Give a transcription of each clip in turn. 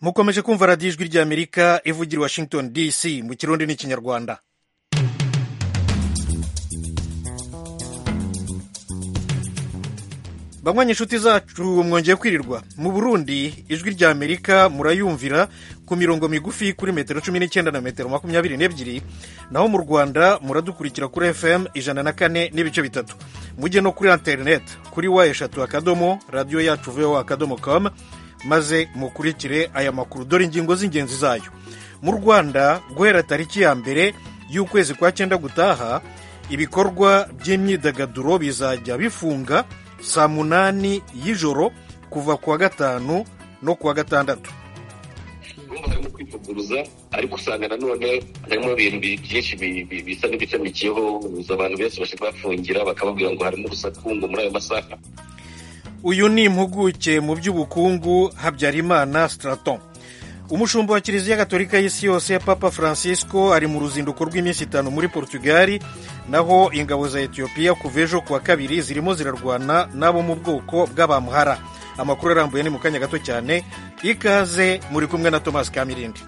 mukomeje kumva radiyo ijwi ry'amerika ivugira washington dc mu kirundi n'ikinyarwanda bamwanya inshuti zacu mwongeye kwirirwa mu burundi ijwi ry'amerika murayumvira ku mirongo migufi kuri metero cumi n'icyenda na metero makumyabiri n'ebyiri naho mu rwanda muradukurikira kuri fm ijana na kane n'ibice bitatu mujye no kuri interineti kuri wa eshatu akadomo radiyo yacu vowa akadomo kamu maze mukurikire aya makuru dore ingingo z'ingenzi zayo mu rwanda guhera tariki ya mbere y'ukwezi kwa cyenda gutaha ibikorwa by'imyidagaduro bizajya bifunga saa munani y'ijoro kuva kuwa gatanu no kuwa gatandatu harimo kwivuguruza ariko usanga nanone harimo ibintu byinshi bisa n'ibishamikiyeho ubuza abantu benshi bashobora bafungira bakababwira ngo harimo urusaku ngo muri ayo masaha uyu ni impuguke mu by'ubukungu habyarimana straton umushumba wa kiliziya gatolika y'isi yose papa francisco ari mu ruzinduko rw'iminsi itanu muri portugali naho ingabo za etiyopiya kuva ejo kuwa kabiri zirimo zirarwana n'abo mu bwoko bw'abamuhara amakuru arambuye ni mu kanya gato cyane ikaze muri kumwe na tomasi kamirindi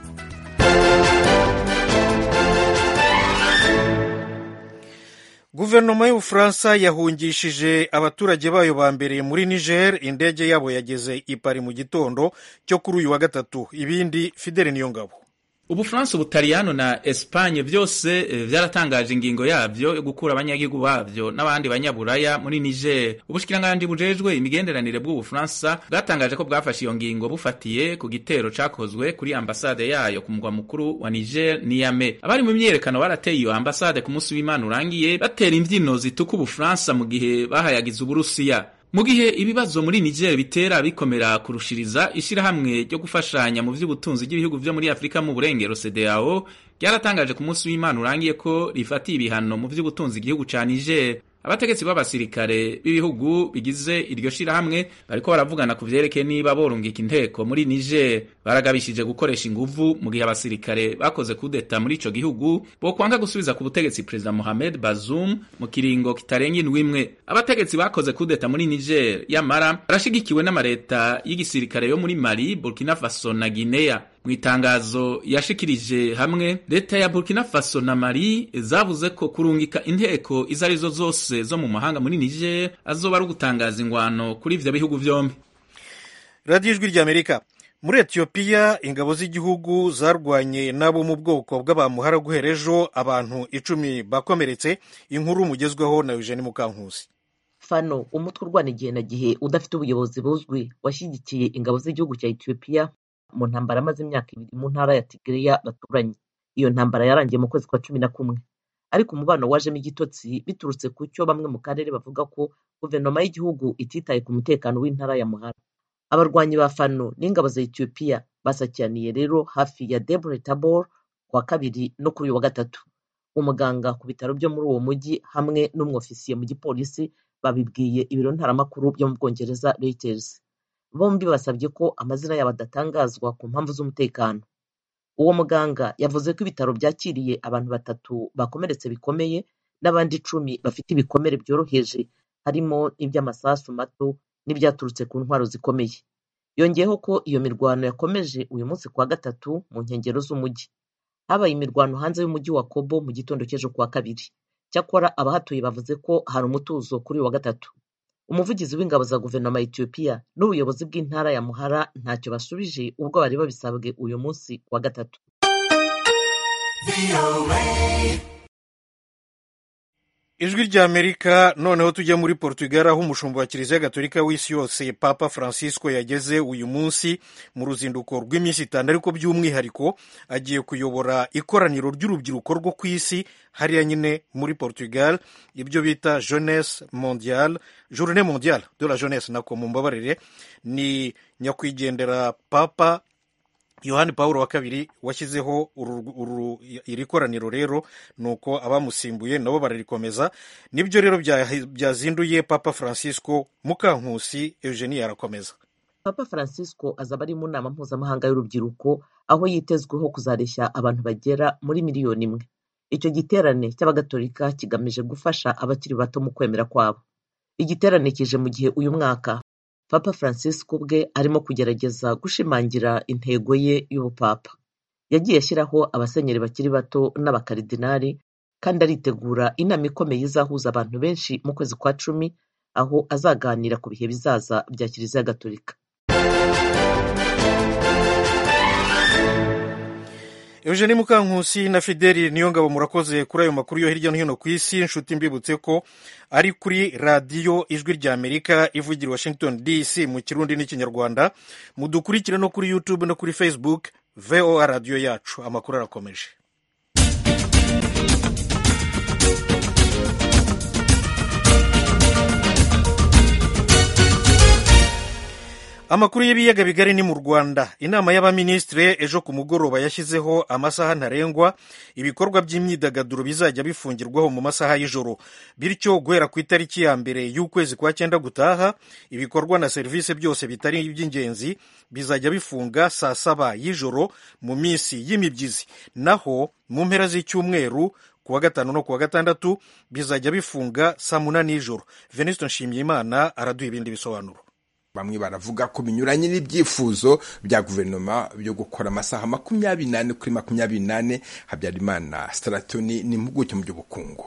guverinoma y'ubufaransa yahungishije abaturage bayo ba mbere muri niger indege yabo yageze i pari mu gitondo cyo kuri uyu wa gatatu ibindi fideli niyo ngabo ubufaransa ubutaliyano na esipanye byose byaratangaje ingingo yabyo yo gukura abanyagihugu babyo n'abandi banyaburaya muri niger ubushikiranganje bujejwe imigenderanire bw'ubufaransa bwatangaje ko bwafashe iyo ngingo bufatiye ku gitero cakozwe kuri ambasade yayo ku mugwa mukuru wa niger niyame abari mu myiyerekano barateye iyo ambasade ku munsi w'imana urangiye batera imbyino zituka ubufaransa mu gihe bahayagiza uburusiya mu gihe ibibazo muri Niger bitera bikomera kurushiriza ishyirahamwe ryo gufashanya mu by'ubutunzi bw'ibihugu byo muri Afurika mu burengero CEDEAO ryaratangaje ku munsi w'Imana urangiye ko rifatiye ibihano mu by'ubutunzi igihugu ca Niger abategetsi b'abasirikare b'ibihugu bigize iryo shirahamwe bariko baravugana ku vyerekeye niba borungika inteko muri Niger baragabishije gukoresha inguvu mu gihe abasirikare bakoze kudeta muri ico gihugu bokwanga gusubiza ku butegetsi perezida Mohamed Bazoum mu kiringo kitarenga indwi imwe abategetsi bakoze kudeta muri Niger yamara barashigikiwe n'amareta y'igisirikare yo muri Mali Burkina Faso na Guinea mu itangazo yashikirije hamwe leta ya burkina faso na mali zavuze ko kurungika inteko izo arizo zose zo mu mahanga muri niger azoba ari ugutangaza ingwano kuri ibyo bihugu byombi radiyo ijwi ry'amerika muri etiyopiya ingabo z'igihugu zarwanye n'abo mu bwoko bw'abamuhara guhera ejo abantu icumi bakomeretse inkuru mugezweho na eugene mukankusi fano umutwe urwana igihe na gihe udafite ubuyobozi buzwi washyigikiye ingabo z'igihugu cya etiyopiya mu ntambara amaze imyaka ibiri mu ntara ya Tigiriya baturanye iyo ntambara yarangiye mu kwezi kwa cumi na kumwe ariko umubano wajemo igitotsi biturutse ku cyo bamwe mu karere bavuga ko guverinoma y'igihugu ititaye ku mutekano w'intara ya Muhara abarwanyi ba Fano n'ingabo za Ethiopia basakiraniye rero hafi ya Debre Tabor kuwa kabiri no kuri uyu wa gatatu umuganga ku bitaro byo muri uwo mujyi hamwe n'umwofisiye mu gipolisi babibwiye ibiro ntaramakuru byo mu Bwongereza Reuters bombi basabye ko amazina yabo adatangazwa ku mpamvu z'umutekano uwo muganga yavuze ko ibitaro byakiriye abantu batatu bakomeretse bikomeye n'abandi icumi bafite ibikomere byoroheje harimo iby'amasasu mato n'ibyaturutse ku ntwaro zikomeye yongeyeho ko iyo mirwano yakomeje uyu munsi kuwa gatatu mu nkengero z'umujyi habaye imirwano hanze y'umujyi wa kobo mu gitondo cy'ejo kuwa kabiri cyakora abahatuye bavuze ko hari umutuzo kuri uyu wa gatatu umuvugizi w'ingabo za guverinoma ya etiyopiya n'ubuyobozi bw'intara ya muhara ntacyo basubije ubwo bari babisabwe uyu munsi wa gatatu ijwi ry'amerika noneho tujya muri portugal aho umushumba wa kiliziya gatolika w'isi yose papa francisco yageze uyu munsi mu ruzinduko rw'iminsi itanu ariko by'umwihariko agiye kuyobora ikoraniro ry'urubyiruko rwo ku isi hariya nyine muri portugal ibyo bita jeunesse mondiale journée mondiale de la jeunesse nako mumbabarire ni nyakwigendera papa yohani paul wa kabiri washyizeho iri koraniro rero ni uko abamusimbuye nabo bararikomeza nibyo rero byazinduye papa francisco mukankusi eugenie arakomeza papa francisco azaba ari mu nama mpuzamahanga y'urubyiruko aho yitezweho kuzareshya abantu bagera muri miliyoni imwe icyo giterane cy'abagatolika kigamije gufasha abakiri bato mu kwemera kwabo igiterane kije mu gihe uyu mwaka papa francisco ubwe arimo kugerageza gushimangira intego ye y'ubupapa yagiye ashyiraho abasenyeri bakiri bato n'abakaridinari kandi aritegura inama ikomeye izahuza abantu benshi mu kwezi kwa cumi aho azaganira ku bihe bizaza bya kiliziya gatolika Eugene Mukankusi na Fideli Niyongabo murakoze kuri ayo makuru yo hirya no hino ku isi inshuti mbibutse ko ari kuri radiyo ijwi rya Amerika ivugira Washington DC mu kirundi n'ikinyarwanda mudukurikire no kuri YouTube no kuri Facebook VOA radiyo yacu amakuru arakomeje amakuru y'ibiyaga bigari ni mu rwanda inama y'abaminisitiri ejo ku mugoroba yashyizeho amasaha ntarengwa ibikorwa by'imyidagaduro bizajya bifungirwaho mu masaha y'ijoro bityo guhera ku itariki ya mbere y'ukwezi kwa cyenda gutaha ibikorwa na serivisi byose bitari iby'ingenzi bizajya bifunga saa saba y'ijoro mu minsi y'imibyizi naho mu mpera z'icyumweru kuwa gatanu no kuwa gatandatu bizajya bifunga saa munani y'ijoro venisito nshimyimana araduha ibindi bisobanuro bamwe baravuga ko binyuranye n'ibyifuzo bya guverinoma byo gukora amasaha makumyabiri n'ane kuri makumyabiri n'ane habyarimana sitaratoni n'impuguke mu by'ubukungu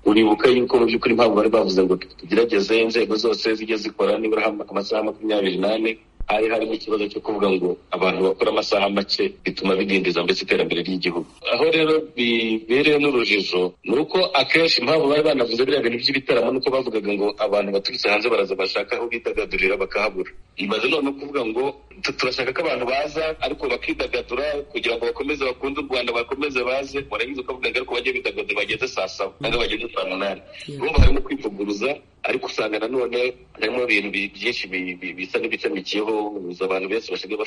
uribuka yuko mu by'ukuri impamvu bari bavuze ngo tugerageze inzego zose zijye zikora nibura amasaha makumyabiri n'ane hari harimo ikibazo cyo kuvuga ngo abantu bakora amasaha make bituma bidindiza mbese iterambere ry'igihugu aho rero bibereye n'urujijo ni uko akenshi impamvu bari banavuze biriya bintu by'ibitaramo nuko bavugaga ngo abantu baturutse hanze baraza bashaka aho bidagadurira bakahabura imaze none kuvuga ngo turashaka ko abantu baza ariko bakidagadura kugira ngo bakomeze bakunde u rwanda bakomeze baze warangiza ukavuga ngo ariko bajye bidagadura bageze saa saba ntabwo bageze saa munani urumva harimo kwivuguruza ariko usanga nanone harimo ibintu byinshi bisa n'ibicamikiyeho uza abantu benshi basigaye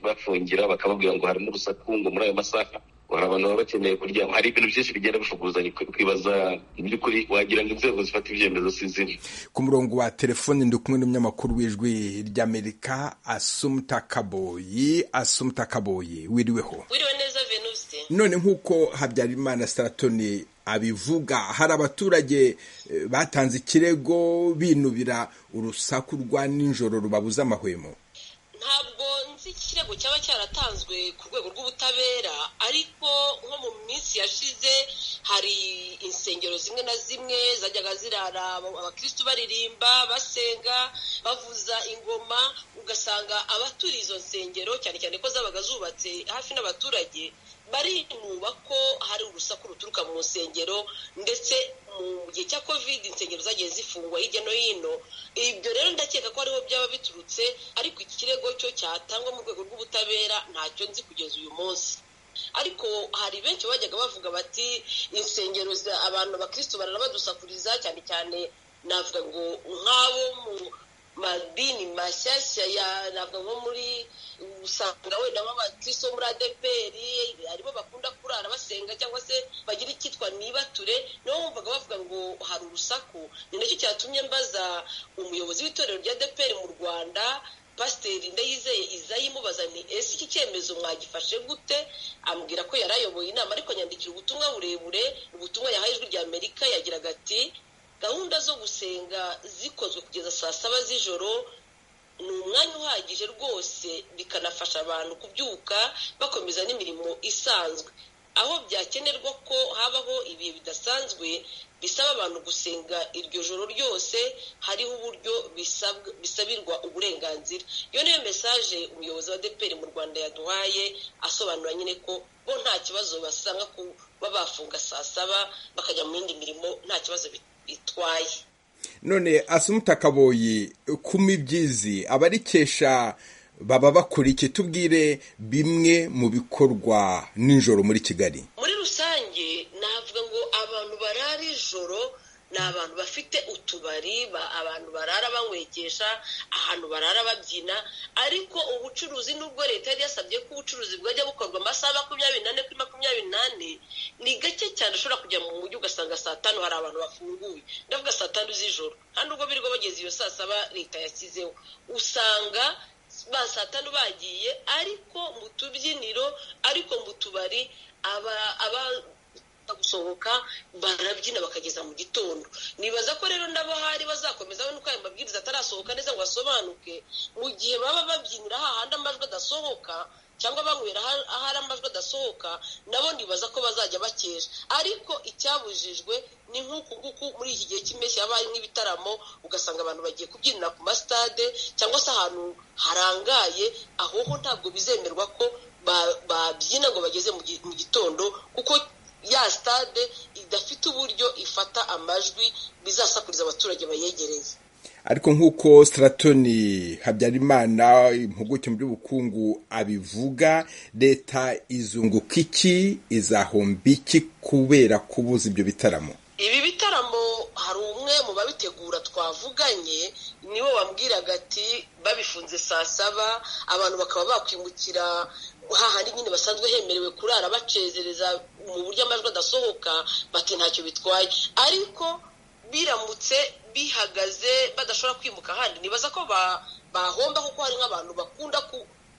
bafungira bakababwira ngo harimo urusaku ngo muri ayo masaha hari abantu baba bakeneye kuryama hari ibintu byinshi bigenda bifuguzanya kwibaza by'ukuri wagira ngo inzego zifata ibyemezo si zimwe ku murongo wa telefoni ndi kumwe n'umunyamakuru w'ijwi ry'amerika asumuta kaboyi asumuta kaboyi wiriweho wiriwe neza venuste none nk'uko habyarimana staratoni abivuga hari abaturage batanze ikirego binubira urusaku rwa nijoro rubabuza amahwemo ntabwo nzi ikirego cyaba cyaratanzwe ku rwego rw'ubutabera ariko nko mu minsi yashize hari insengero zimwe na zimwe zajyaga zirara abakirisitu baririmba basenga bavuza ingoma ugasanga abaturiye izo nsengero cyane cyane ko zabaga zubatse hafi n'abaturage barinuba ko hari urusaku ruturuka mu nsengero ndetse mu gihe cya covid insengero zagiye zifungwa hirya no hino ibyo rero ndakeka ko ariho byaba biturutse ariko ikirego cyo cyatangwa mu rwego rw'ubutabera ntacyo nzi kugeza uyu munsi ariko hari benshi bajyaga bavuga bati insengero abantu abakirisitu baranabadusakuriza cyane cyane navuga ngo nk'abo mu madini mashyashya ya navuga nko muri usanga wenda nk'abakirisitu bo muri adeperi aribo bakunda kurara basenga cyangwa se bagira icyitwa nibature nibo bumvaga bavuga ngo hari urusaku ni nacyo cyatumye mbaza umuyobozi w'itorero rya adeperi mu rwanda pasiteri ndayizeye izayi mubaza ni ese iki cyemezo mwagifashe gute ambwira ko yari ayoboye inama ariko nyandikira ubutumwa burebure ubutumwa yahaye ijwi rya amerika yagiraga ati gahunda zo gusenga zikozwe kugeza saa saba z'ijoro ni umwanya uhagije rwose bikanafasha abantu kubyuka bakomeza n'imirimo isanzwe aho byakenerwa ko habaho ibihe bidasanzwe bisaba abantu gusenga iryo joro ryose hariho uburyo bisabirwa uburenganzira iyo niyo mesaje umuyobozi wa deperi mu rwanda yaduhaye asobanura nyine ko bo nta kibazo basanga kuba bafunga saa saba bakajya mu yindi mirimo nta kibazo bitwaye none asumuta kaboyi ku mibyizi abarikesha baba bakora iki tubwire bimwe mu bikorwa nijoro muri kigali muri rusange navuga ngo abantu barara ijoro ni abantu bafite utubari abantu barara banywekesha ahantu barara babyina ariko ubucuruzi n'ubwo leta yari yasabye ko ubucuruzi bwajya bukorwa amasaha makumyabiri n'ane kuri makumyabiri n'ane ni gake cyane ushobora kujya mu mujyi ugasanga saa tanu hari abantu bafunguye ndavuga saa tanu z'ijoro nta nubwo birirwa bageze iyo saa saba leta yashyizeho usanga ba saa tanu bagiye ariko mu tubyiniro ariko mu tubari aba badafite gusohoka barabyina bakageza mu gitondo nibaza ko rero n'abahari bazakomeza we nuko ayo mabwiriza atarasohoka neza ngo asobanuke mu gihe baba babyinira hahandi amajwi adasohoka cyangwa banywera ahari amajwi adasohoka nabo nibaza ko bazajya bakesha ariko icyabujijwe ni nk'uku nguku muri iki gihe cy'impeshyi haba hari nk'ibitaramo ugasanga abantu bagiye kubyinira ku masitade cyangwa se ahantu harangaye aho ho ntabwo bizemerwa ko babyina ngo bageze mu gitondo kuko ya sitade idafite uburyo ifata amajwi bizasakuriza abaturage bayegereye ariko nk'uko Stratoni habyarimana impuguke mu by'ubukungu abivuga leta izunguka iki izahomba iki kubera kubuza ibyo bitaramo ibi bitaramo hari umwe mu babitegura twavuganye niwe wambwiraga ati babifunze saa saba abantu bakaba bakwimukira hahandi nyine basanzwe hemerewe kurara bacezereza mu buryo amajwi adasohoka bati ntacyo bitwaye ariko biramutse bihagaze badashobora kwimuka ahandi nibaza ko bahomba kuko hari nk'abantu bakunda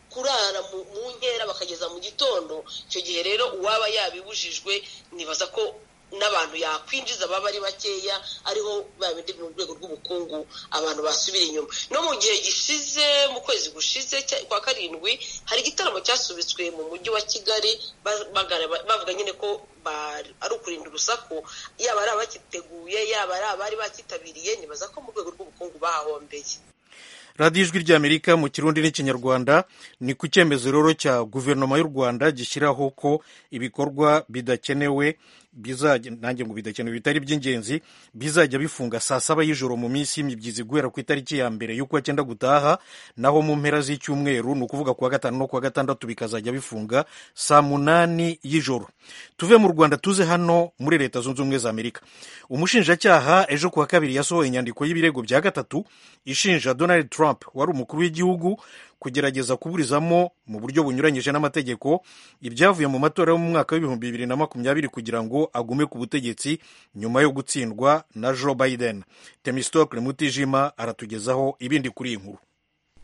kurara mu nkera bakageza mu gitondo icyo gihe rero uwaba yabibujijwe nibaza ko n'abantu yakwinjiza baba ari bakeya ariho babindi mu rwego rw'ubukungu abantu basubira inyuma no mu gihe gishize mu kwezi gushize kwa karindwi hari igitaramo cyasubitswe mu mujyi wa kigali bavuga nyine ko ari ukurinda urusaku yaba ari abakiteguye yaba ari abari bakitabiriye nibaza ko mu rwego rw'ubukungu bahahombeye radiyo ijwi ry'amerika mu kirundi n'ikinyarwanda ni ku cyemezo rero cya guverinoma y'u rwanda gishyiraho ko ibikorwa bidakenewe nanjye ngo bidakenewe bitari iby'ingenzi bizajya bifunga saa saba y'ijoro mu minsi y'imibyizi guhera ku itariki ya mbere y'uko cyenda gutaha naho mu mpera z'icyumweru ni ukuvuga kuwa gatanu no kuwa gatandatu bikazajya bifunga saa munani y'ijoro tuve mu rwanda tuze hano muri leta zunze ubumwe za amerika umushinjacyaha ejo kuwa kabiri yasohoye inyandiko y'ibirego bya gatatu ishinja donald trump wari umukuru w'igihugu kugerageza kuburizamo mu buryo bunyuranyije n'amategeko ibyavuye mu matora yo mu mwaka w'ibihumbi bibiri na makumyabiri kugira ngo agume ku butegetsi nyuma yo gutsindwa na joe biden temistokle mutijima aratugezaho ibindi kuri iyi nkuru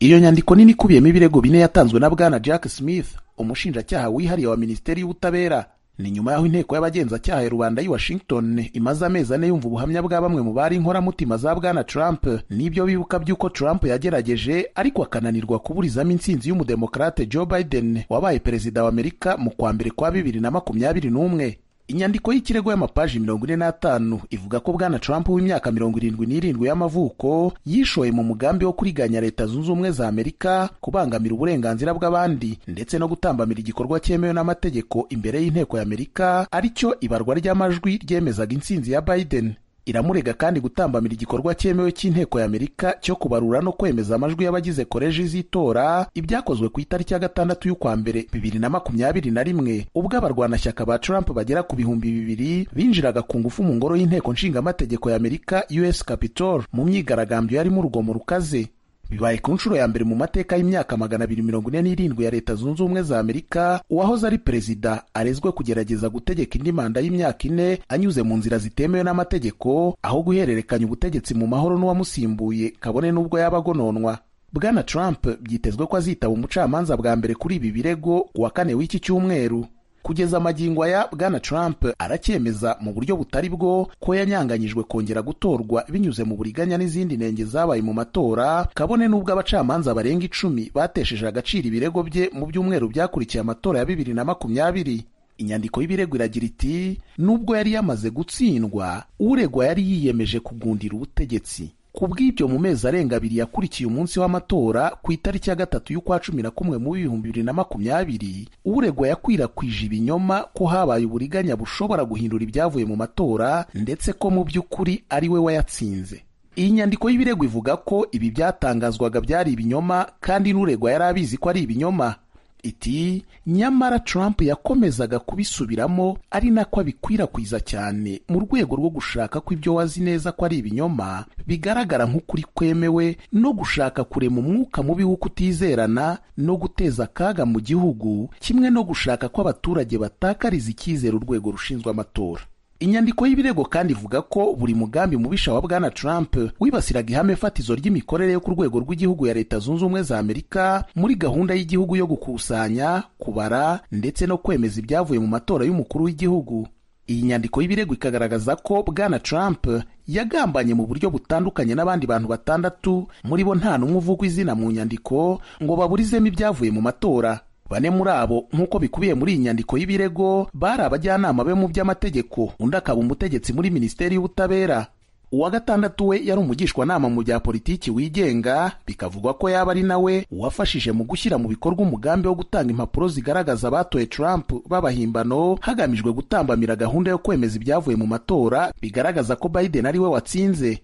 iyo nyandiko nini ikubiyemo ibirego bine yatanzwe na bwana jack smith umushinjacyaha wihariye wa minisiteri y'ubutabera ni nyuma y'aho inteko y'abagenzacyaha ya rubanda y'i washington imaze amezi ane yumva ubuhamya bwa bamwe mu bari inkoramutima za bwana trump n'ibyo bibuka by'uko trump yagerageje ariko akananirwa kuburizamo intsinzi y'umudemokarate joe biden wabaye perezida wa amerika mu kwa mbere kwa bibiri na makumyabiri n'umwe inyandiko y'ikirego y'amapaji mirongo ine n'atanu ivuga ko bwana trump w'imyaka mirongo irindwi n'irindwi y'amavuko yishoye mu mugambi wo kuriganya leta zunze ubumwe za amerika kubangamira uburenganzira bw'abandi ndetse no gutambamira igikorwa cyemewe n'amategeko imbere y'inteko y'amerika ari cyo ibarwa ry'amajwi ryemezaga intsinzi ya biden iramurega kandi gutambamira igikorwa cyemewe cy'inteko y'amerika cyo kubarura no kwemeza amajwi y'abagize koleji z'itora ibyakozwe ku itariki ya gatandatu y'ukwa mbere bibiri na makumyabiri na rimwe ubwo abarwanashyaka ba trump bagera ku bihumbi bibiri binjiraga ku ngufu mu ngoro y'inteko nshingamategeko y'amerika us capitol mu myigaragambyo yarimo urugomo rukaze bibaye ku nshuro ya mbere mu mateka y'imyaka magana abiri mirongo ine n'irindwi ya leta zunze ubumwe za amerika uwahoze ari perezida arezwe kugerageza gutegeka indi manda y'imyaka ine anyuze mu nzira zitemewe n'amategeko aho guhererekanya ubutegetsi mu mahoro n'uwamusimbuye kabone n'ubwo yaba agononwa bwana trump byitezwe ko azitaba umucamanza bwa mbere kuri ibi birego kuwa kane w'iki cyumweru kugeza amagingo aya bwana trump aracyemeza mu buryo butari bwo ko yanyanganyijwe kongera gutorwa binyuze mu buriganya n'izindi nenge zabaye mu matora kabone n'ubwo abacamanza barenga icumi batesheje agaciro ibirego bye mu byumweru byakurikiye amatora ya bibiri na makumyabiri inyandiko y'ibirego iragira iti nubwo yari yamaze gutsindwa uregwa yari yiyemeje kugundira ubutegetsi ku bw'ibyo mu mezi arenga abiri yakurikiye umunsi w'amatora ku itariki ya gatatu y'ukwa cumi na kumwe mu bihumbi bibiri na makumyabiri uregwa yakwirakwije ibinyoma ko habaye uburiganya bushobora guhindura ibyavuye mu matora ndetse ko mu by'ukuri ari we wayatsinze iyi nyandiko y'ibirego ivuga ko ibi byatangazwaga byari ibinyoma kandi n'uregwa yari abizi ko ari ibinyoma iti nyamara Trump yakomezaga kubisubiramo ari nako abikwirakwiza cyane mu rwego rwo gushaka ko ibyo wazi neza ko ari ibinyoma bigaragara nk'ukuri kwemewe no gushaka kurema umwuka mubi wo kutizerana no guteza akaga mu gihugu kimwe no gushaka ko abaturage batakariza icyizere urwego rushinzwe amatora inyandiko y'ibirego kandi ivuga ko buri mugambi mubisha wa bwana Trump wibasiraga ihame fatizo ry'imikorere yo ku rwego rw'igihugu ya leta zunze ubumwe za Amerika muri gahunda y'igihugu yo gukusanya kubara ndetse no kwemeza ibyavuye mu matora y'umukuru w'igihugu iyi nyandiko y'ibirego ikagaragaza ko bwana trump yagambanye mu buryo butandukanye n'abandi bantu batandatu muri bo nta n'umwe uvugwa izina mu nyandiko ngo baburizemo ibyavuye mu matora bane muri abo nk'uko bikubiye muri iyi nyandiko y'ibirego bari abajyanama be mu by'amategeko undi akaba umutegetsi muri minisiteri y'ubutabera uwa gatandatu we yari umugishwanama mu bya politiki wigenga bikavugwa ko yaba ari nawe wafashije mu gushyira mu bikorwa umugambi wo gutanga impapuro zigaragaza abatoye trump b'abahimbano hagamijwe gutambamira gahunda yo kwemeza ibyavuye mu matora bigaragaza ko biden ari we watsinze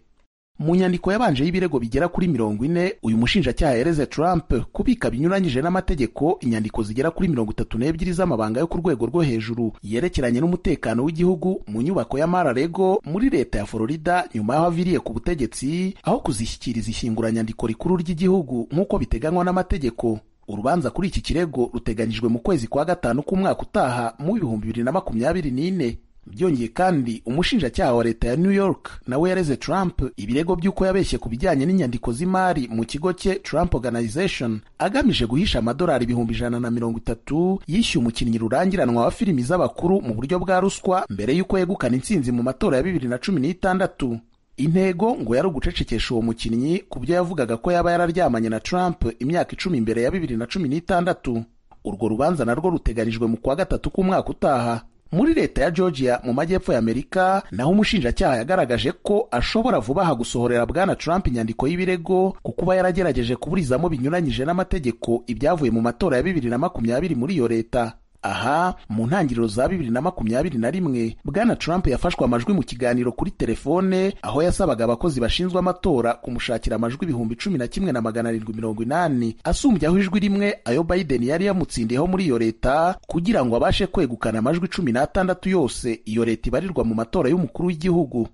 mu nyandiko yabanje y'ibirego bigera kuri mirongo ine uyu mushinjacyaha yereze trump kubika binyuranyije n'amategeko inyandiko zigera kuri mirongo itatu n'ebyiri z'amabanga yo ku rwego rwo hejuru yerekeranye n'umutekano w'igihugu mu nyubako ya mararego muri leta ya florida nyuma y'aho aviriye ku butegetsi aho kuzishyikiriza ishyinguranyandiko rikuru ry'igihugu nk'uko biteganywa n'amategeko urubanza kuri iki kirego ruteganyijwe mu kwezi kwa gatanu k'umwaka utaha mu bihumbi bibiri na makumyabiri n'ine byongeye kandi umushinjacyaha wa leta ya new york nawe yareze trump ibirego by'uko yabeshye ku bijyanye n'inyandiko z'imari mu kigo cye trump organization agamije guhisha amadolari ibihumbi ijana na mirongo itatu yishyuye umukinnyi rurangiranwa wa filimi z'abakuru mu buryo bwa ruswa mbere y'uko yegukana intsinzi mu matora ya bibiri na cumi n'itandatu intego ngo yari ugucecekesha uwo mukinnyi ku byo yavugaga ko yaba yararyamanye na trump imyaka icumi mbere ya bibiri na cumi n'itandatu urwo rubanza narwo ruteganijwe mu kwa gatatu k'umwaka utaha muri leta ya georgia mu majyepfo y'amerika naho umushinjacyaha yagaragaje ko ashobora vuba aha gusohorera bwana trump inyandiko y'ibirego ku kuba yaragerageje kuburizamo binyuranyije n'amategeko ibyavuye mu matora ya bibiri na makumyabiri muri iyo leta aha mu ntangiriro za bibiri na makumyabiri na rimwe bwana trump yafashwe amajwi mu kiganiro kuri telefone aho yasabaga abakozi bashinzwe amatora kumushakira amajwi ibihumbi cumi na kimwe na magana arindwi mirongo inani asumbyaho ijwi rimwe ayo biden yari yamutsindiyeho muri iyo leta kugira ngo abashe kwegukana amajwi cumi n'atandatu yose iyo leta ibarirwa mu matora y'umukuru w'igihugu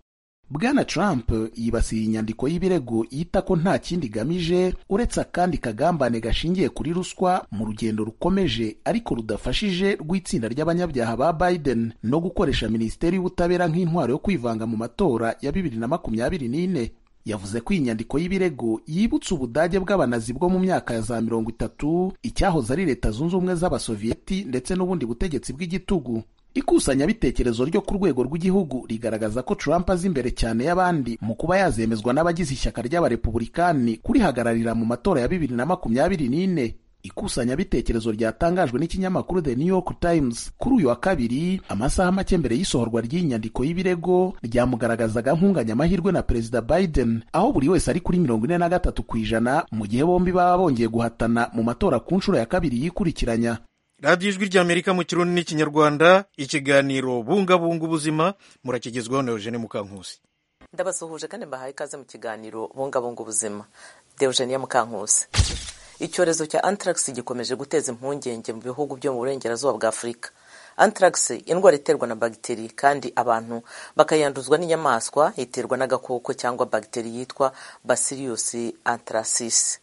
bwana trump yibasiye inyandiko y'ibirego yita ko nta kindi igamije uretse akandi kagambane gashingiye kuri ruswa mu rugendo rukomeje ariko rudafashije rw'itsinda ry'abanyabyaha ba biden no gukoresha minisiteri y'ubutabera nk'intwaro yo kwivanga mu matora ya bibiri na makumyabiri n'ine yavuze ko iyi nyandiko y'ibirego yibutse ubudage bw'abanazi bwo mu myaka ya za mirongo itatu icyahoze ari leta zunze ubumwe z'abasoviyeti ndetse n'ubundi butegetsi bw'igitugu ikusanyabitekerezo ryo ku rwego rw'igihugu rigaragaza ko Trump azi imbere cyane y'abandi mu kuba yazemezwa n'abagize ishyaka ry'abarepubulikani kurihagararira mu matora ya bibiri na makumyabiri n'ine ikusanyabitekerezo ryatangajwe n'ikinyamakuru The New York Times kuri uyu wa kabiri amasaha make mbere y'isohorwa ry'iyi nyandiko y'ibirego ryamugaragazaga nkunganyamahirwe na perezida Biden aho buri wese ari kuri mirongo ine na gatatu ku ijana mu gihe bombi baba bongeye guhatana mu matora ku nshuro ya kabiri yikurikiranya radiyo ijwi ry'amerika mu kirundi n'ikinyarwanda ikiganiro bungabunga ubuzima murakigezwaho na eugene mukankusi ndabasuhuje kandi mbahaye ikaze mu kiganiro bungabunga ubuzima deogenia mukankusi icyorezo cya anthrax gikomeje guteza impungenge mu bihugu byo mu burengerazuba bwa afurika anthrax indwara iterwa na bagiteri kandi abantu bakayanduzwa n'inyamaswa iterwa n'agakoko cyangwa bagiteri yitwa bacillus anthracis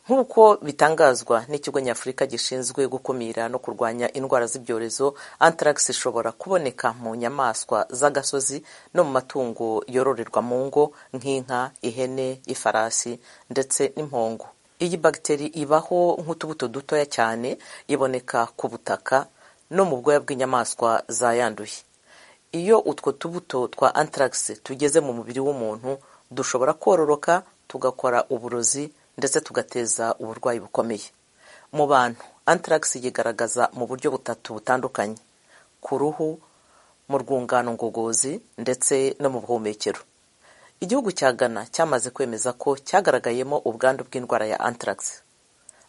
nk'uko bitangazwa n'ikigo nyafurika gishinzwe gukumira no kurwanya indwara z'ibyorezo anthrax ishobora kuboneka mu nyamaswa z'agasozi no mu matungo yororerwa mu ngo nk'inka ihene ifarasi ndetse n'impongo iyi bagiteri ibaho nk'utubuto dutoya cyane iboneka ku butaka no mu bwoya bw'inyamaswa zayanduye iyo utwo tubuto twa anthrax tugeze mu mubiri w'umuntu dushobora kororoka tugakora uburozi ndetse tugateza uburwayi bukomeye mu bantu anthrax yigaragaza mu buryo butatu butandukanye ku ruhu mu rwungano ngogozi ndetse no mu buhumekero igihugu cya Ghana cyamaze kwemeza ko cyagaragayemo ubwandu bw'indwara ya anthrax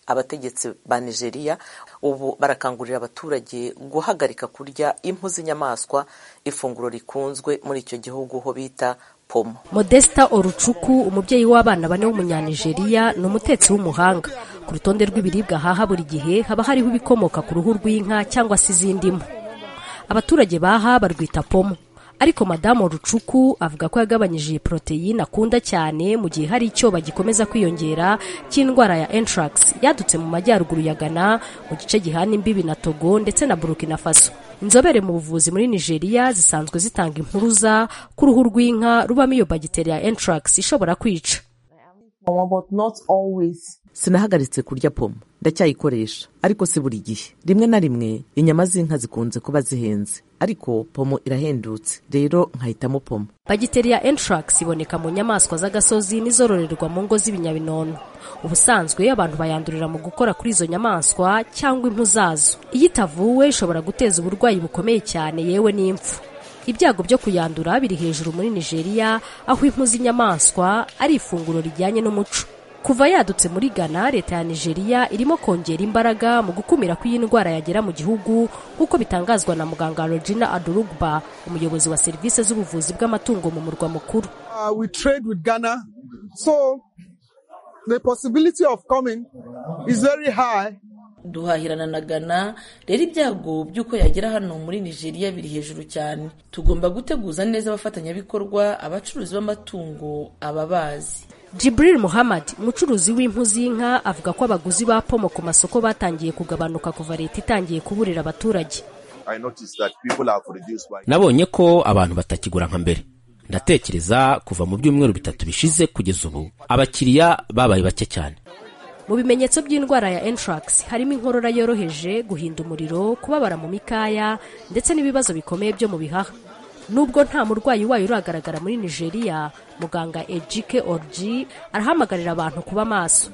abategetsi ba nigeria ubu barakangurira abaturage guhagarika kurya impu z'inyamaswa ifunguro rikunzwe muri icyo gihugu ho bita pomo modesta orucuku umubyeyi w'abana bane w'umunyanigeriya ni umutetsi w'umuhanga ku rutonde rw'ibiribwa haha buri gihe haba hariho ibikomoka ku ruhu rw'inka cyangwa se izindi mpu abaturage baha barwita pomo ariko madamu rucuku avuga ko yagabanyije iyi poroteyine akunda cyane mu gihe hari icyo bagikomeza kwiyongera cy'indwara ya anthrax yadutse mu majyaruguru ya Ghana mu gice gihana imbibi na togo ndetse na burkina faso inzobere mu buvuzi muri nigeria zisanzwe zitanga impuruza ku ruhu rw'inka rubamo iyo bagiteri ya anthrax ishobora kwica pomo but not always sinahagaritse kurya pomo ndacyayikoresha ariko si buri gihe rimwe na rimwe inyama z'inka zikunze kuba zihenze ariko pomo irahendutse rero nkahitamo pomo bagiteri ya anthrax iboneka mu nyamaswa z'agasozi n'izororerwa mu ngo z'ibinyabinono ubusanzwe abantu bayandurira mu gukora kuri izo nyamaswa cyangwa impu zazo iyo itavuwe ishobora guteza uburwayi bukomeye cyane yewe n'impfu ibyago byo kuyandura biri hejuru muri nigeria aho impu z'inyamaswa ari ifunguro rijyanye n'umuco kuva yadutse muri ghana leta ya nigeria irimo kongera imbaraga mu gukumira ko iyi ndwara yagera mu gihugu nk'uko bitangazwa na muganga regina adurugba umuyobozi wa serivisi z'ubuvuzi bw'amatungo mu murwa mukuru Uh, we trade with Ghana. So the possibility of coming is very high. duhahirana na Ghana rero ibyago by'uko yagera hano muri nigeria biri hejuru cyane tugomba guteguza neza abafatanyabikorwa abacuruzi b'amatungo ababazi Jibril Muhammad umucuruzi w'impu z'inka avuga ko abaguzi ba pomo ku masoko batangiye kugabanuka kuva leta itangiye kuburira abaturage nabonye ko abantu batakigura nka mbere ndatekereza kuva mu byumweru bitatu bishize kugeza ubu abakiriya babaye bake cyane mu bimenyetso by'indwara ya anthrax harimo inkorora yoroheje guhinda umuriro kubabara mu mikaya ndetse n'ibibazo bikomeye byo mu bihaha nubwo nta murwayi wayo uragaragara muri nigeria muganga ejike orji arahamagarira abantu kuba maso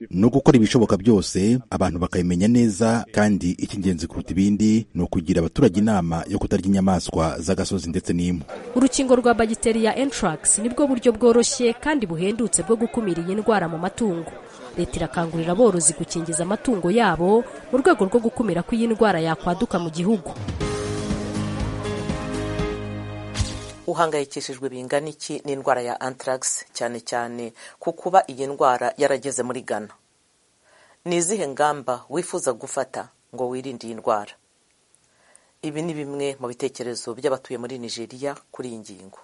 ni ugukora ibishoboka byose abantu bakabimenya neza kandi icy'ingenzi kuruta ibindi ni ukugira abaturage inama yo kutarya inyamaswa z'agasozi ndetse n'impu urukingo rwa bagiteri ya anthrax nibwo buryo bworoshye kandi buhendutse bwo gukumira iyi ndwara mu matungo leta irakangurira aborozi gukingiza amatungo yabo mu rwego rwo gukumira ko iyi ndwara yakwaduka mu gihugu uhangayikishijwe bingana iki n'indwara ya anthrax cyane cyane ku kuba iyi ndwara yarageze muri ghana ni izihe ngamba wifuza gufata ngo wirinde iyi ndwara ibi ni bimwe mu bitekerezo by'abatuye muri nigeria kuri iyi ngingo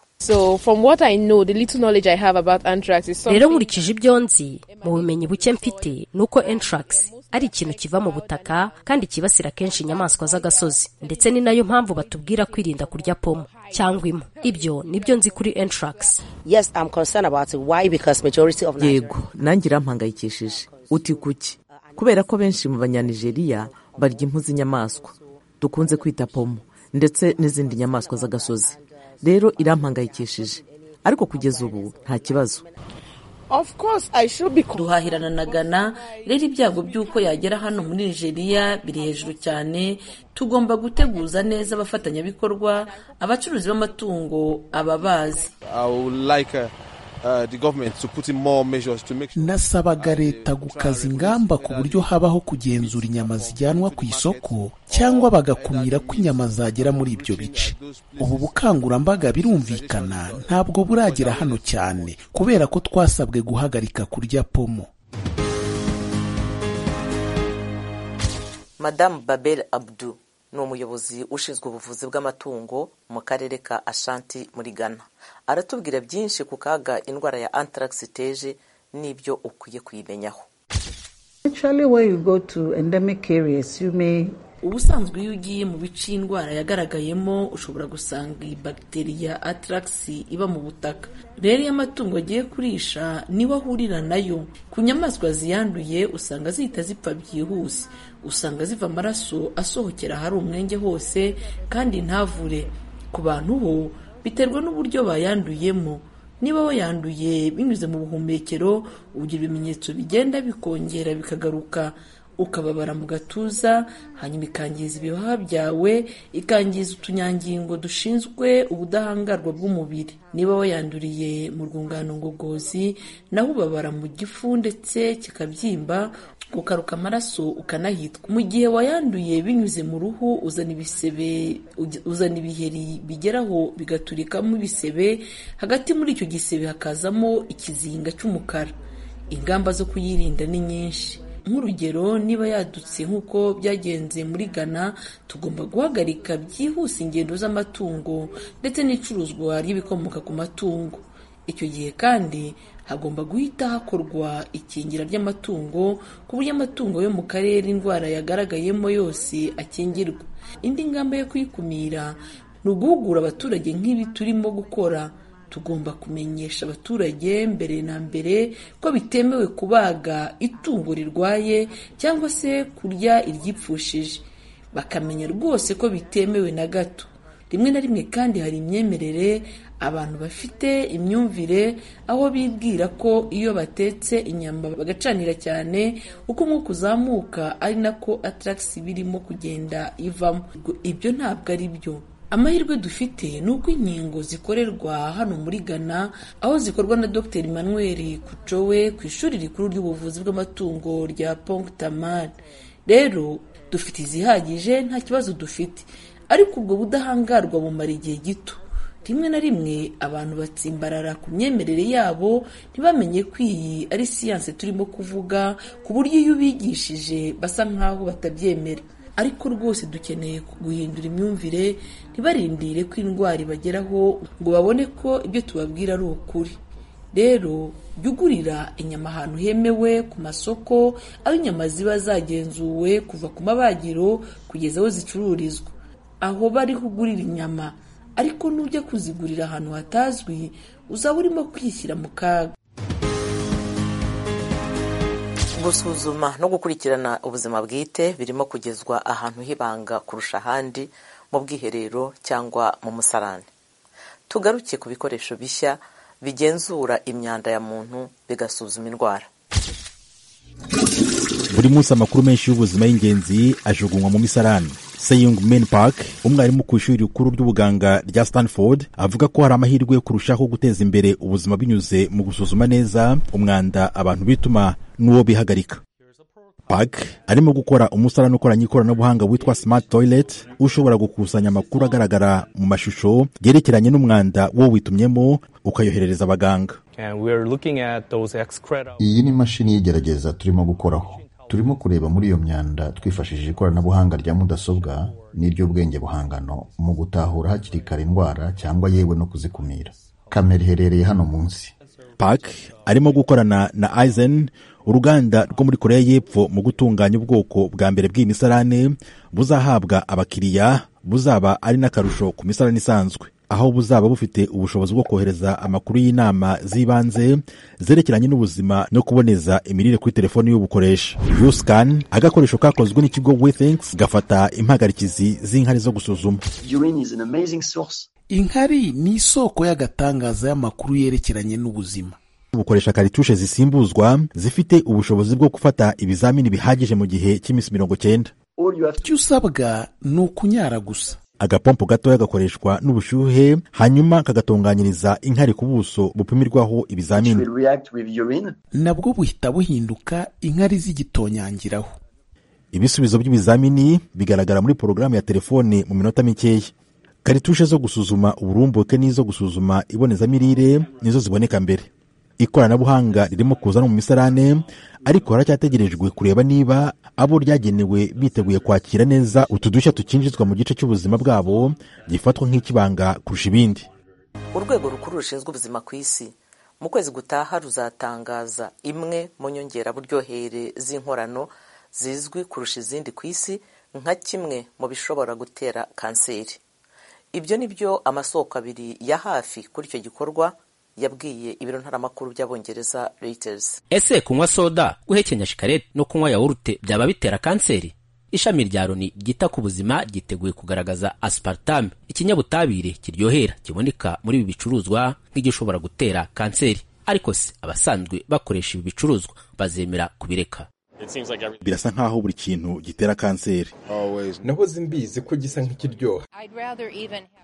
rero nkurikije ibyo nzi mu bumenyi buke mfite ni uko anthrax ari ikintu kiva mu butaka kandi kibasira kenshi inyamaswa z'agasozi ndetse ni nayo mpamvu batubwira kwirinda kurya pomo cyangwa impu ibyo nibyo nzi kuri anthrax yego nange irampangayikishije uti kuki kubera ko benshi mu banyanigeriya barya impu z'inyamaswa dukunze kwita pomo ndetse n'izindi nyamaswa z'agasozi rero irampangayikishije ariko kugeza ubu nta kibazo duhahirana na ghana rero ibyago by'uko yagera hano muri nigeria biri hejuru cyane tugomba guteguza neza abafatanyabikorwa abacuruzi b'amatungo ababazi nasabaga leta gukaza ingamba ku buryo habaho kugenzura inyama zijyanwa ku isoko cyangwa bagakumira ko inyama zagera muri ibyo bice ubu bukangurambaga birumvikana ntabwo buragera hano cyane kubera ko twasabwe guhagarika kurya pomo madamu babel abdu ni umuyobozi ushinzwe ubuvuzi bw'amatungo mu karere ka ashanti muri ghana aratubwira byinshi ku kaga indwara ya anthrax iteje n'ibyo ukwiye kuyimenyaho ubusanzwe iyo ugiye mu bice iyi ndwara yagaragayemo ushobora gusanga iyi bagiteriya anthrax iba mu butaka rero iyo amatungo agiye kurisha niwo ahurira nayo ku nyamaswa ziyanduye usanga zihita zipfa byihuse usanga ziva amaraso asohokera ahari umwenge hose kandi ntavure ku bantu ho biterwa n'uburyo bayanduyemo niba wayanduye binyuze mu buhumekero ugira ibimenyetso bigenda bikongera bikagaruka ukababara mu gatuza hanyuma ikangiza ibihaha byawe ikangiza utunyangingo dushinzwe ubudahangarwa bw'umubiri niba wayanduriye mu rwungano ngogozi naho ubabara mu gifu ndetse kikabyimba ukaruka amaraso ukanahitwa mu gihe wayanduye binyuze mu ruhu uzana ibisebe uzana ibiheri bigeraho bigaturikamo ibisebe hagati muri icyo gisebe hakazamo ikizinga cy'umukara ingamba zo kuyirinda ni nyinshi nk'urugero niba yadutse nk'uko byagenze muri ghana tugomba guhagarika byihuse ingendo z'amatungo ndetse n'icuruzwa ry'ibikomoka ku matungo icyo gihe kandi hagomba guhita hakorwa ikingira ry'amatungo ku buryo amatungo yo mu karere indwara yagaragayemo yose akingirwa indi ngamba yo kuyikumira ni uguhugura abaturage nk'ibi turimo gukora tugomba kumenyesha abaturage mbere na mbere ko bitemewe kubaga itungo rirwaye cyangwa se kurya iryipfushije bakamenya rwose ko bitemewe na gato rimwe na rimwe kandi hari imyemerere abantu bafite imyumvire aho bibwira ko iyo batetse inyama bagacanira cyane uko umwuka uzamuka ari nako ataragisi birimo kugenda ivamo ibyo ntabwo ari byo amahirwe dufite ni uko inkingo zikorerwa hano muri ghana aho zikorwa na dr emmanuel kucowe ku ishuri rikuru ry'ubuvuzi bw'amatungo rya pongutamari rero dufite izihagije nta kibazo dufite ariko ubwo budahangarwa bumara igihe gito rimwe na rimwe abantu batsimbarara ku myemerere yabo ntibamenye ko iyi ari siyanse turimo kuvuga ku buryo iyo ubigishije basa nk'aho batabyemera ariko rwose dukeneye guhindura imyumvire ntibarindire ko indwara ibageraho ngo babone ko ibyo tubabwira ari ukuri rero jya ugurira inyama ahantu hemewe ku masoko aho inyama ziba zagenzuwe kuva ku mabagiro kugeza aho zicururizwa aho bariho ugurira inyama ariko nujya kuzigurira ahantu hatazwi uzaba urimo kwishyira mu kaga gusuzuma no gukurikirana ubuzima bwite birimo kugezwa ahantu h'ibanga kurusha ahandi mu bwiherero cyangwa mu musarane tugaruke ku bikoresho bishya bigenzura imyanda ya muntu bigasuzuma indwara buri munsi amakuru menshi y'ubuzima y'ingenzi ajugunywa mu misarani seyung men park umwarimu ku ishuri rikuru ry'ubuganga rya stanford avuga ko hari amahirwe yo kurushaho guteza imbere ubuzima binyuze mu gusuzuma neza umwanda abantu bituma n'uwo bihagarika park arimo gukora umusarani ukoranye ikoranabuhanga witwa smart toilet ushobora gukusanya amakuru agaragara mu mashusho yerekeranye n'umwanda wo witumyemo ukayoherereza abaganga iyi ni imashini y'igerageza turimo gukoraho turimo kureba muri iyo myanda twifashishije ikoranabuhanga rya mudasobwa n'iry'ubwenge buhangano mu gutahura hakiri kare indwara cyangwa yewe no kuzikumira kamera iherereye hano munsi park arimo gukorana na aizen uruganda rwo muri korea y'epfo mu gutunganya ubwoko bwa mbere bw'iyi misarane buzahabwa abakiriya buzaba ari n'akarusho ku misarane isanzwe aho buzaba bufite ubushobozi bwo kohereza amakuru y'inama z'ibanze zerekeranye n'ubuzima no kuboneza imirire kuri telefoni y'ubukoresha yusikani agakoresho kakozwe n'ikigo withinks gafata impagarikizi z'inkari zo gusuzuma inkari ni isoko y'agatangaza y'amakuru yerekeranye n'ubuzima bukoresha karitushe zisimbuzwa zifite ubushobozi bwo gufata ibizamini bihagije mu gihe cy'iminsi mirongo cyenda icyo usabwa ni ukunyara gusa agapompo gatoya gakoreshwa n'ubushyuhe hanyuma kagatunganyiriza inkari ku buso bupimirwaho ibizamini nabwo buhita buhinduka inkari z'igitonyangiraho ibisubizo by'ibizamini bigaragara muri porogaramu ya telefone mu minota mikeya karitushe zo gusuzuma uburumbuke n'izo gusuzuma ibonezamirire nizo ziboneka mbere ikoranabuhanga ririmo kuza no mu misarane ariko haracyategerejwe kureba niba abo ryagenewe biteguye kwakira neza utudushya tukinjizwa mu gice cy'ubuzima bwabo gifatwa nk'ikibanga kurusha ibindi urwego rukuru rushinzwe ubuzima ku isi mu kwezi gutaha ruzatangaza imwe mu nyongeraburyohere z'inkorano zizwi kurusha izindi ku isi nka kimwe mu bishobora gutera kanseri ibyo ni byo amasoko abiri ya hafi kuri icyo gikorwa yabwiye ibiro ntaramakuru by'abongereza reuters ese kunywa soda guhekenya shikarete no kunywa yawurute byaba bitera kanseri ishami rya loni ryita ku buzima ryiteguye kugaragaza aspartame ikinyabutabire kiryohera kiboneka muri ibi bicuruzwa nk'igishobora gutera kanseri ariko se abasanzwe bakoresha ibi bicuruzwa bazemera kubireka birasa nk'aho buri kintu gitera kanseri nahoze mbizi ko gisa nk'ikiryoha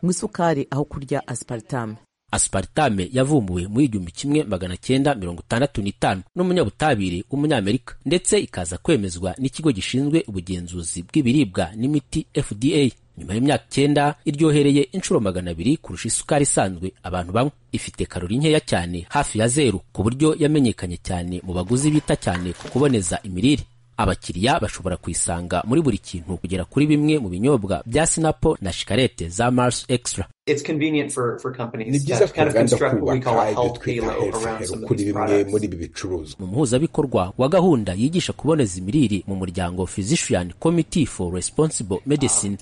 mu isukari aho kurya aspartame aspartame yavumbuwe mu igihumbi kimwe magana cyenda mirongo itandatu n'itanu n'umunyabutabire w'umunyamerika ndetse ikaza kwemezwa n'ikigo gishinzwe ubugenzuzi bw'ibiribwa n'imiti fda nyuma y'imyaka icyenda iryohereye inshuro magana abiri kurusha isukari isanzwe abantu banywa ifite karori nkeya cyane hafi ya zeru ku buryo yamenyekanye cyane mu baguzi bita cyane ku kuboneza imirire abakiriya bashobora kuyisanga muri buri kintu kugera kuri bimwe mu binyobwa bya sinapo na shikarete za mars extra ni byiza ku nganda kubaka ibyo twita health hero kuri bimwe muri ibi bicuruzwa mu muhuzabikorwa wa gahunda yigisha kuboneza imirire mu muryango physician committee for responsible medicine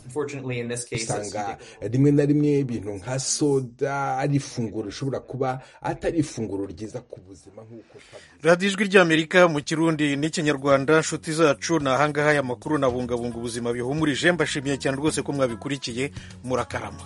usanga rimwe na rimwe ibintu nka soda ari ifunguro rishobora kuba atari ifunguro ryiza ku buzima nk'uko radiyo ijwi ry'amerika mu kirundi n'ikinyarwanda nshuti zacu ni ahangaha aya makuru na bungabunga ubuzima bihumurije mbashimiye cyane rwose ko mwabikurikiye murakarama